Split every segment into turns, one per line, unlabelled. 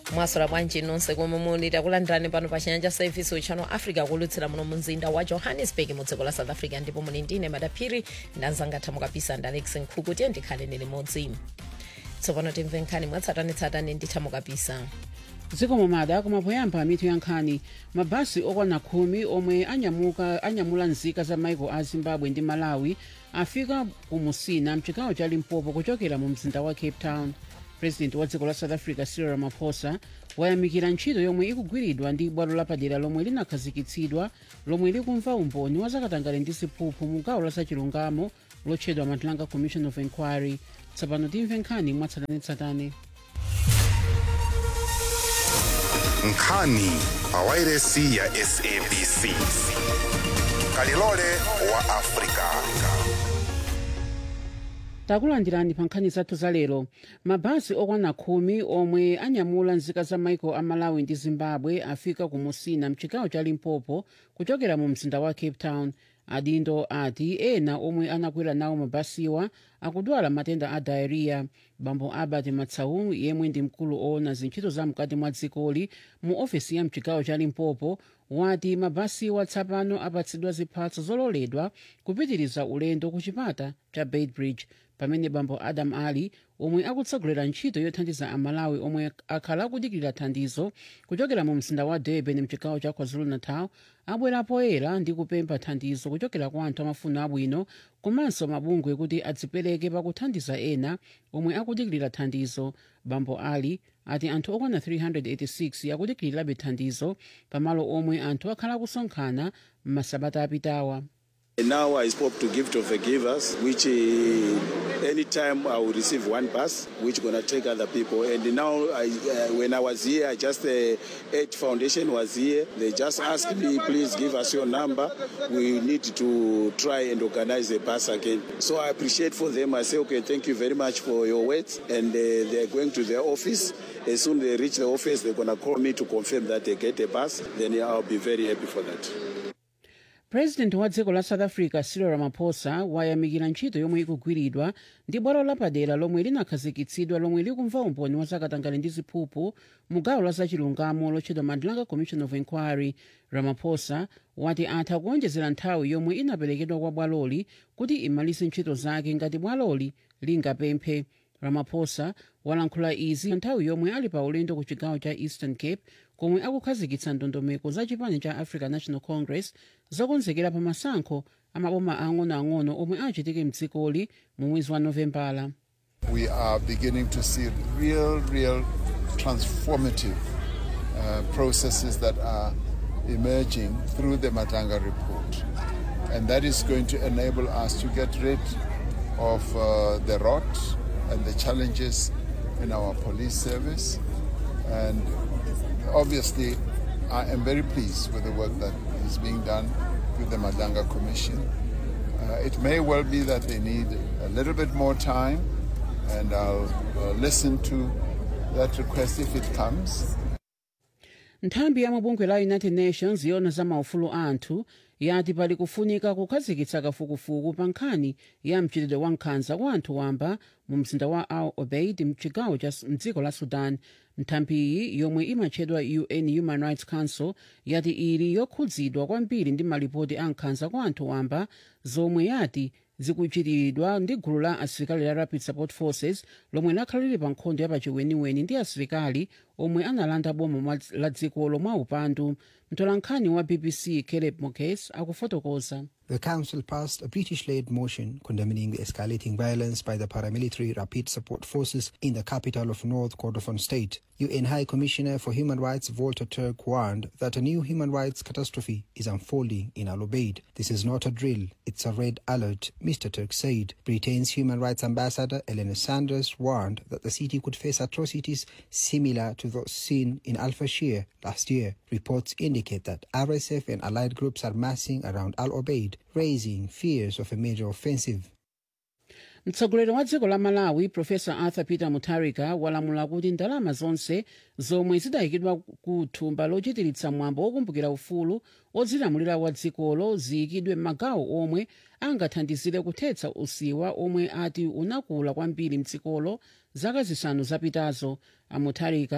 mwaswera bwanji nonse komwe muli takulandirani pano pa chinyanja service uchano africa kulutsira muno mumzinda wa johannesburg mu dziko la south africa ndipo muli ndine madaphiri ndanzangatha mukapisa ndi alex nkhuku tiye ndikhale ni limodzi tsopano timve nkhani mwatsatanetsatane nditha mukapisa
dziko momada kumapoyamba mitu ya nkhani mabasi okwana khumi omwe anyamuka anyamula nzika za maiko a zimbabwe ndi malawi afika ku musina mchigawo cha limpopo kuchokera mu mzinda wa cape town president wa dziko la south africa cyril ramaphosa wayamikira ntchito yomwe ikugwiridwa ndi bwalo lapadera lomwe linakhazikitsidwa lomwe likumva umboni wa zakatangale ndi ziphuphu mu gawo la zachilungamo lotchedwa matlanga commission of inquiry tsopano timve nkhani mwatsatanetsatane
nkhani pawairesi ya sabc kalilole wa afrika
takulandirani pa nkhani zathu za lero mabasi okwana khumi omwe anyamula nzika za maiko a malawi ndi zimbabwe afika ku musina mchigawo cha limpopo kuchokera mu mzinda wa cape town adindo ati ena omwe anakwera nawo mabasiwa akudwala matenda a diarrhea bambo albert matsau yemwe ndi mkulu oona zintchito za mkati mwa dzikoli mu ofesi ya mchigawo cha limpopo wati mabasiwa tsapano apatsidwa ziphatso zololedwa kupitiriza ulendo ku chipata cha beitbridge pamene bambo adam ali omwe akutsogolera ntchito yothandiza amalawi omwe akhala akudikirira thandizo kuchokera mu mzinda wa durban mchigawo cha kwazulu-natal abwera poyera ndi kupempha thandizo kuchokera kwa anthu amafuna abwino komanso mabungwe kuti adzipereke pakuthandiza ena omwe akudikirira thandizo bambo ali ati anthu okwana 386 akudikirirabe thandizo pamalo omwe anthu akhala akusonkhana m'masabata apitawa
Now I spoke to Gift of the Givers, which uh, anytime I will receive one bus, which gonna take other people. And now, I, uh, when I was here, just the uh, Eight Foundation was here. They just asked me, please give us your number. We need to try and organize a bus again. So I appreciate for them. I say, okay, thank you very much for your words. And uh, they're going to their office. As soon as they reach the office, they're gonna call me to confirm that they get a bus. Then I'll be very happy for that.
president wa dziko la south africa cyril ramaphosa wayamikira ntchito yomwe ikugwiridwa ndi bwalo lapadera lomwe linakhazikitsidwa lomwe likumva umboni wa zakatangale ndi ziphuphu mu gawo la zachilungamo lotchedwa matlanga commission of inquiry ramaphosa wati atha kuonjezera nthawi yomwe inaperekedwa kwa bwaloli kuti imalise ntchito zake ngati bwaloli lingapemphe ramaphosa walankhula izi nthawi yomwe ali pa ulendo ku chigawo cha eastern cape komwe akukhazikitsa ndondomeko za chipani cha african national congress zokonzekera pa masankho amaboma ang'onoang'ono omwe achitike mdzikoli mu mwezi wa novembala
we are beginning to see real, real transformative uh, processes that are emerging through the Matanga report. And that is going to enable us to get rid of uh, the rot and the challenges in our police service. And obviously, I am very pleased with the work that is being done with the Madanga Commission. Uh, it may well be that they need a little bit more time, and I'll uh, listen to that request if it comes.
nthambi ya mabungwe la united nations yona za maufulu a anthu yati pali kufunika kukhazikitsa kafukufuku pa nkhani ya mchitidwe wa nkhanza wa anthu wamba mu mzinda wa al obeid mchigawo cha mdziko la sudan nthambiyi yomwe imatchedwa un human rights council yati ili yokhudzidwa kwambiri ndi malipoti a nkhanza kwa anthu wamba zomwe yati zikuchitiridwa ndi gulu la asilikali la rapid support forces lomwe lakhala lili pa nkhondo yapachiweniweni ndi asilikali omwe analanda boma la dzikolo mwa upandu mtolankhani wa bbc caleb mokes akufotokoza
The Council passed a British led motion condemning the escalating violence by the paramilitary Rapid Support Forces in the capital of North Kordofan State. UN High Commissioner for Human Rights Volker Turk warned that a new human rights catastrophe is unfolding in Al Obeid. This is not a drill, it's a red alert, Mr. Turk said. Britain's Human Rights Ambassador Elena Sanders warned that the city could face atrocities similar to those seen in Al Fashir last year. Reports indicate that RSF and allied groups are massing around Al Obeid, raising fears of a major offensive.
mtsogoleri wa dziko la malawi profesa arthur peter mutharika walamula kuti ndalama zonse zomwe zidayikidwa ku thumba lochitiritsa mwambo wokumbukira ufulu odzilamulira wa dzikolo ziyikidwe m'magawo omwe angathandizire kuthetsa usiwa omwe ati unakula kwambiri mdzikolo zaka zisanu zapitazo amutharika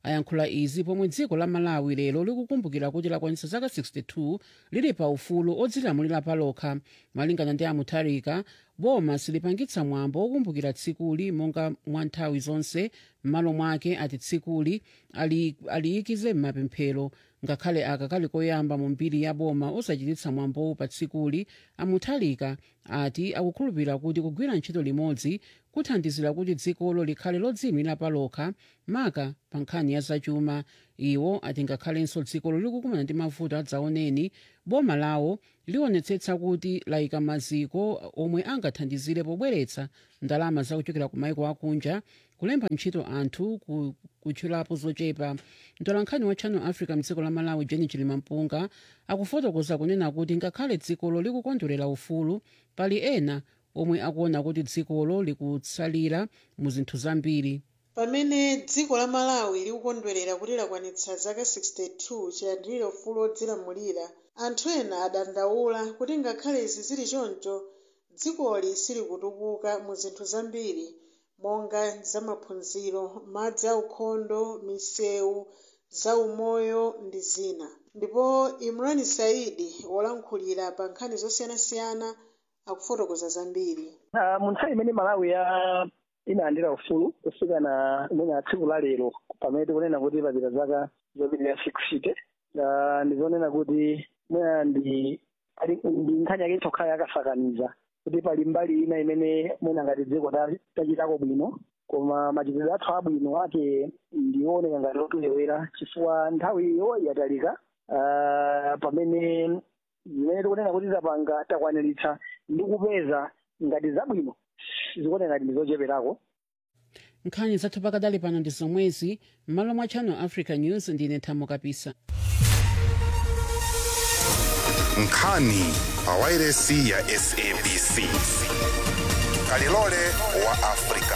ayankhula izi pomwe dziko la malawi lero likukumbukira kuti lakwanitsa zaka 62 lili pa ufulu odzilamulira palokha malingana ndi amutharika boma silipangitsa mwambo wokumbukira tsikuli monga mwa nthawi zonse m'malo mwake ati tsikuli ali- aliyikize m'mapemphero ngakhale aka kali koyamba mu mbiri ya boma osachititsa mwambowu pa tsikuli amuthalika ati akukhulupirira kuti kugwira ntchito limodzi kuthandizira kuti dzikolo likhale lodziyimira palokha maka pa nkhani ya zachuma iwo ati ngakhalenso dzikolo likukumana ndi mavuto adzaoneni boma lawo liwonetsetsa kuti layika maziko omwe angathandizire pobweretsa ndalama zakuchokera ku maiko akunja kulemba ntchito anthu ku- kutchulapo zochepa mtolankhani wa channel africa mdziko la malawi jeni chilimampunga akufotokoza kunena kuti ngakhale dzikolo likukondwerera ufulu pali ena omwe akuona kuti dzikolo likutsalira mu zinthu zambiri
pamene dziko la malawi likukondwerera kuti lakwanitsa zaka 62 chilandire ufulu odzilamulira anthu ena adandaula kuti ngakhale izi zili choncho dzikoli silikutukuka mu zinthu zambiri monga zamaphunziro madzi aukhondo misewu zaumoyo ndi zina ndipo imran saidi wolankhulira pa nkhani zosiyanasiyana akufotokoza zambiri
Ah, mu nthawi imene malawi ya inalandira ufulu kufika na imene tsiku la lero pamene tikunena kuti papita zaka zopitirira 60 Ah, ndizonena kuti mwina ndi ali- ndi nkhani yake itokhala yakasakaniza kuti pali mbali ina imene mwina ngati dziko ta- tachitako bwino koma machitidwe athu abwino ake ndioneka ngati otulewera chifukwa nthawiyo yatalika Ah, pamene zimene tikunena kuti tapanga takwaniritsa ndi kupeza ngati zabwino zikuoneka ngati ndi zocheperako
nkhani zathu pakadali pano ndi zomwezi m'malo mwa channel africa news ndine thamo kapisa
nkhani pa wairesi ya sabc kalilole wa afrika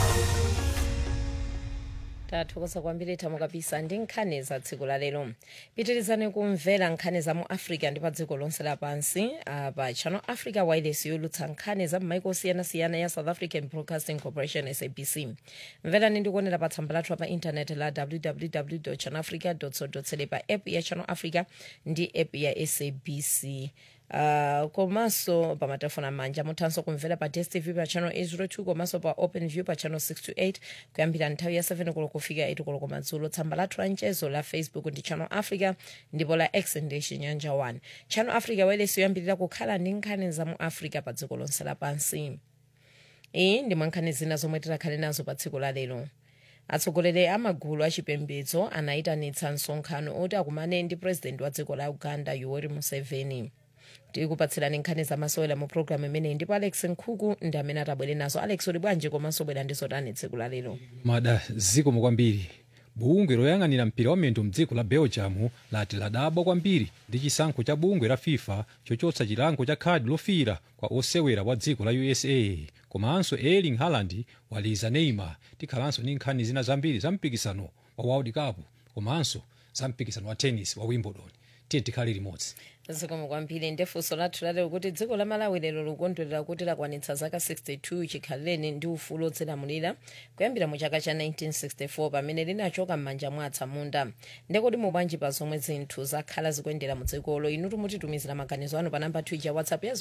tathokoza kwambiri thamo kapisa ndi nkhani za tsiku la lero pitirizani kumvera nkhani za mu africa ndi pa dziko lonse lapansi ah, pa channel africa wireless yolutsa nkhani za m'maiko osiyanasiyana ya south african broadcasting corporation sabc mverani ndi kuonera pa tsamba lathu pa intaneti la www channel africa co pa app ya channel africa ndi app ya sabc Uh, komanso pa matafoni amanja muthanso kumvera pa dstv pa channel 802 komanso pa open view pa channel 628 kuyambira nthawi ya 7 koloko kufika 8 koloko madzulo tsamba lathu la mchezo la facebook ndi channel africa ndipo la x ndi chinyanja 1 channel africa wireless yoyambirira kukhala ndi nkhani za mu africa pa dziko lonse lapansi iyi ndi mwankhani zina zomwe tikhale nazo pa tsiku la lero atsogoleri a magulu achipembedzo anayitanitsa msonkhano oti akumane ndi president wa dziko la uganda yoweri museveni tikupatsirani nkhani zamasewera mu programu imeneyi ndipo alex nkhuku ndi amene atabwere nazo alex uli bwanji komanso bwera ndi zotani tsiku la lero
mada zikomo kwambiri bungwe loyang'anira mpira wamiyendo mdziko la belgium lati ladabwa kwambiri ndi chisankho cha bungwe la fifa chochotsa chilango cha khadi lofira kwa osewera wa dziko la usa komanso erling haaland waliza neymar tikhalanso ndi nkhani zina zambiri za mpikisano wa world cup komanso za mpikisano wa tennis wa wimbledon tiye tikhale limodzi
zikomo kwambiri ndefunso lathu lalero kuti dziko la malawi lero likukondwerera kuti lakwanitsa zaka 62 chikhaleni ndi ufulu odzilamulira kuyambira mu chaka cha 1964 pamene linachoka m'manja mwa atsamunda ndekoti mubwanji pa zomwe zinthu zakhala zikuyendera mu dzikolo inu timutitumizira maganizo anu pa namba 2 ya whatsapp ya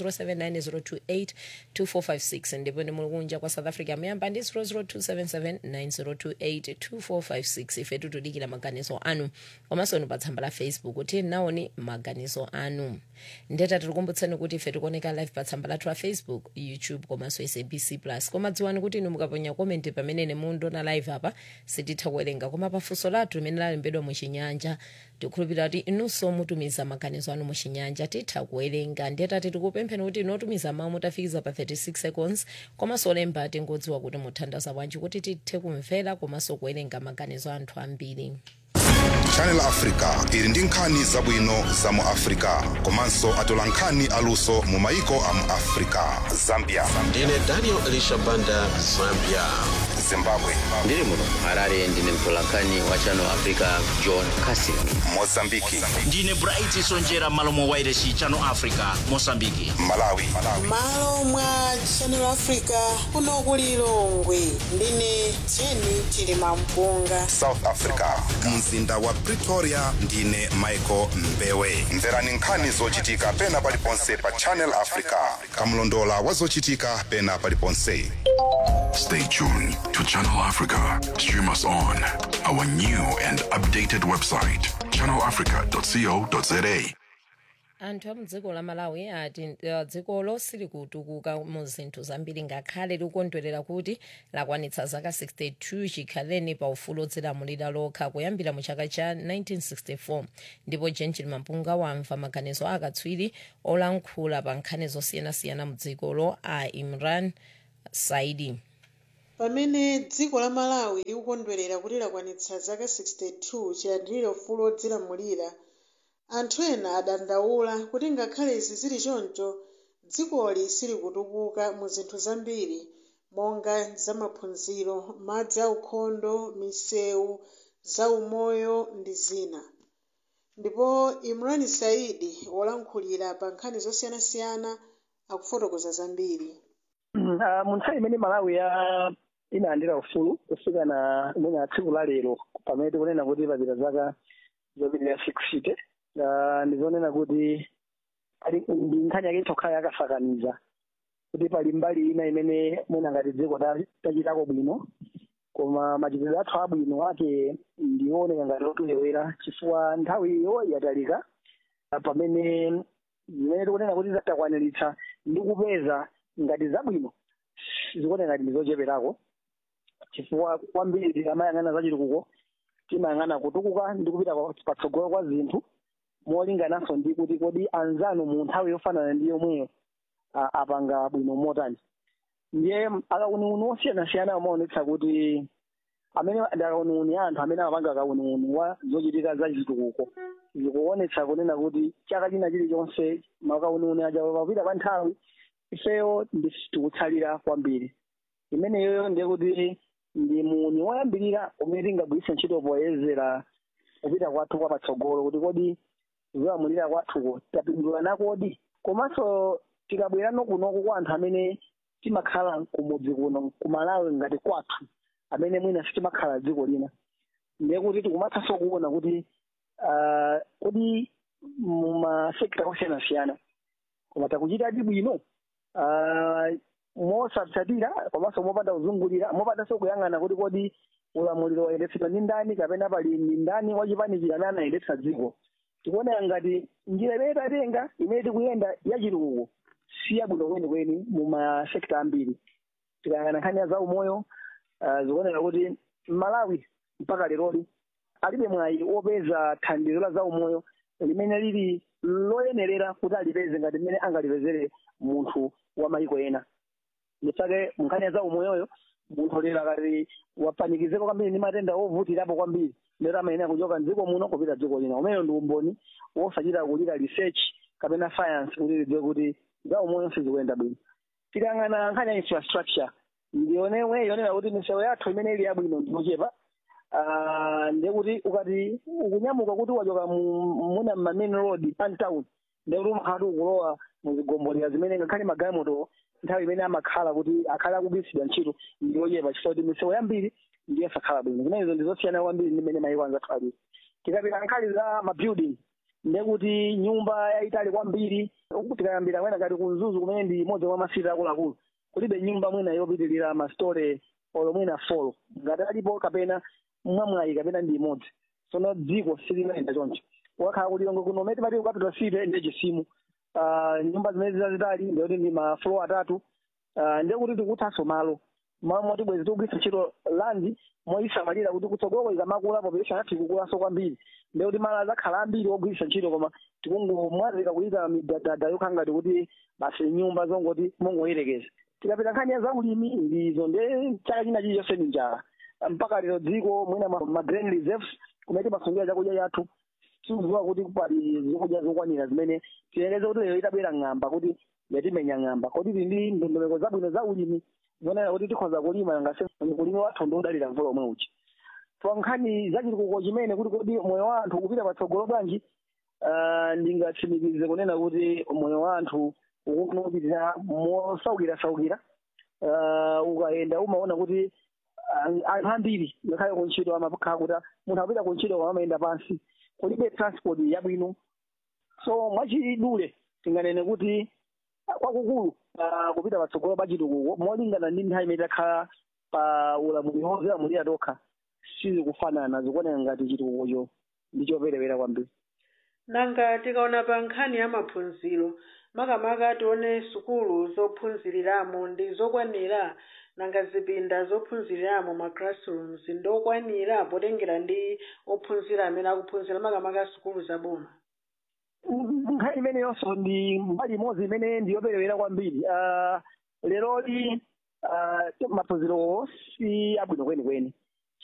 0790282456 ndipo ndi muli kunja kwa south africa muyamba ndi 0027790282456 ife tikudikira maganizo anu komanso inu pa tsamba la facebook kuti naoni maganizo anu ndeta tikukumbutsani kuti ife tikuoneka live pa tsamba lathu la facebook youtube komanso sabc plus koma dziwani kuti inu mukaponya komenti pamene mundiona live apa sititha kuwerenga koma pafunso lathu limene lalembedwa muchinyanja tikukhulupirira kuti inunso mutumiza maganizo anu muchinyanja titha kuwerenga ndeta tikupempheni kuti inotumiza mawu mutafikiza pa 36 seconds komanso olemba tingodziwa kuti muthandaza bwanji kuti tithe kumvera komanso kuwerenga maganizo anthu ambiri
channel africa ili ndi nkhani zabwino za mu africa komanso atola nkhani aluso mu maiko a mu africa zambia
ndine daniel elisha banda zambia
zimbabwe
ndiri muno harare ndine mtolankhani wa channel africa john casin
mozambiki
ndine bright sonjera malo mwa wairesi channel africa mosambiki
malawi
malo mwa channel africa kuno ku lilongwe ndine jeni chilima mpunga
south africa mzinda wa pretoria ndine michael mbewe mverani nkhani zochitika pena paliponse pa channel africa kamlondola wa zochitika pena paliponse
Stay tuned to Channel Africa. Stream us on our new and updated website, channelafrica.co.za.
anthu a mudziko la malawi ati uh, dzikolo silikutukuka mu zinthu zambiri ngakhale likukondwerera kuti lakwanitsa zaka 62 chikhaleni pa ufulu odzilamulira lokha kuyambira mu chaka cha 1964 ndipo jenjini mampunga wamva maganizo akatswiri olankhula pa nkhani zosiyanasiyana mu dzikolo a imran saidi
pamene dziko la malawi likukondwerera kuti lakwanitsa zaka 62 chiyandikire ufulu odzilamulira anthu ena adandaula kuti ngakhale izi zili choncho dzikoli silikutukuka mu zinthu zambiri monga zamaphunziro madzi aukhondo misewu zaumoyo ndi zina ndipo imran saidi wolankhulira pa nkhani zosiyanasiyana akufotokoza zambiri
Uh, mu nthawi imene malawi ya inalandira ufulu kufika na mwina tsiku la lero pamene tikunena kuti papita zaka zopitirira six uh, ndizonena kuti ali ndi nkhani yake itokhala yakasakaniza kuti pali mbali ina imene mwina ngati dziko ta- tachitako bwino koma machitidwe athu abwino ake ndioneka ngati otulewera chifukwa nthawiyo yatalika uh, pamene zimene tikunena kuti takwaniritsa ndi kupeza ngati zabwino zikuoneka ngati ndizocheperako chifukwa kwambiri tikamayang'ana zachitukuko timayang'ana kutukuka ndi kupita kwa- patsogolo kwa zinthu molingananso ndi kuti kodi anzanu mu nthawi yofanana ndi yomweyo a- apanga bwino motani ndiye akauniuni osiyanasiyana amaonetsa kuti amene ndi akauniuni anthu amene amapanga akauniuni wa zochitika zachitukuko zikuonetsa kunena kuti chaka china chilichonse makauniuni aja papita pa nthawi ifeyo ndi tikutsalira kwambiri imeneyoyo ndiye kuti ndi muni woyambirira umene tingagwiritse ntchito poyezera kupita kwathu kwa patsogolo kuti kodi zolamulira kwathuko tapindula nakodi komanso tikabwerano kunoku kwa anthu amene timakhala kumudzi kuno kumalawi ngati kwathu amene mwina sitimakhala dziko lina ndiye kuti tikumathanso kuona kuti ah, kodi mumasekta osiyanasiyana koma takuchitadi bwino Ah, mosatsatira komanso mopanda kuzungulira mopandanso kuyang'ana kuti kodi ulamuliro wayendetsedwa ndi ndani kapena pali ndi ndani wachipanikira amene anayendetsa dziko tikuonera ngati njira imene tatenga imene tikuyenda yachitukuko si yabwino kwenikweni mu masekta ambiri tikayang'ana nkhani ya zaumoyo ah, zikuonera kuti malawi mpaka leroli alibe mwayi wopeza thandizo la zaumoyo limene lili loyenerera kuti alipeze ngati mmene angalipezere munthu wa mayiko ena nditsake munkhani ya zaumoyoyo munthu lero akati wapanikizeko kwambiri ndi matenda ovutirapo kwambiri lero amayenera kuchoka mdziko muno kupita dziko lina umeneyo ndi umboni wosachita kulira research kapena science kuti lidziwe kuti zaumoyo sizikuyenda bwino tikayang'ana nkhani ya infrastructure ndionewe yonera kuti misewu yathu imene ili yabwino ndiochepa Ah, ndiye kuti ukati ukunyamuka kuti wachoka mu- muna ma main road pan town ndiye kuti umakhala kuti ukulowa muzigombolera zimene ngakhale magalimoto nthawi imene amakhala kuti akhale akugwiritsidwa ntchito ndiyochepa chifukwa kuti misewu yambiri ndiye sakhala bwino zimenezo ndizosiyana kwambiri ndi mmene mayiko anzathu alili tikapita nkhani za mabuilding ndiye kuti nyumba yayitali kwambiri tikayambira mwina ngati kunzuzu kumene ndi imodzi mwa masiti akuluakulu kulibe nyumba mwina yopitirira mastore olo mwina folo ngati alipo kapena mwamwayi kapena ndi imodzi sono dziko silimayenda choncho wakhala kuti longwe kuno umene timati capital city ndi chisimu Ah, nyumba zimene zazitali ndiyoti ndi maflo atatu Ah, ndiye kuti tikuthanso malo malo moti bwezi tikugwiritsa ntchito landi moyisamalira kuti kutsogolo ikamakula population yathu ikukulanso kwambiri ndiye kuti malo azakhala ambiri ogwiritsa ntchito koma tikungomwazika kuyika midadada yokhala ngati kuti basi nyumba zongoti mongoyerekeza tikapita nkhani ya zaulimi ndizo nde chaka china chilichonse ni njala mpaka lero dziko mwina ma, ma grain reserves kumene timasungira chakudya chathu tikudziwa kuti pali zokudya zokwanira zimene tiyeleze kuti lero itabwera ng'amba kuti yatimenya ng'amba kodi tili ndi ndondomeko zabwino za ulimi zonena kuti tikhoza kulima ngase ulimi wathu ndi udalira mvula omwe uchi pa nkhani za chitukuko chimene kuti kodi moyo wa anthu kupita patsogolo bwanji ah, ndingatsimikize kunena kuti moyo wa anthu ukupitirira mosaukira-saukira Ah, ukayenda umaona kuti ah, anthu ambiri ngakhale kuntchito amakhala kuti munthu akupita kuntchito koma amayenda pansi kulibe transport yabwino so mwachidule tinganene kuti kwakukulu ah, kupita patsogolo pa chitukuko molingana ndi nthawi imene takhala pa ulamuliro wozilamulira tokha sizikufanana zikuoneka ngati chitukukocho ndi choperewera kwambiri
nanga tikaona pa nkhani ya maphunziro makamaka tione sukulu zophunziriramo ndi zokwanira nanga zipinda zophunziriramo ma classrooms ndokwanira potengera ndi ophunzira amene akuphunzira makamaka sukulu zaboma
nkhani imeneyonso ndi mbali imodzi imene ndiyoperewera kwambiri Ah, leroli ah, maphunzirowo si abwino kwenikweni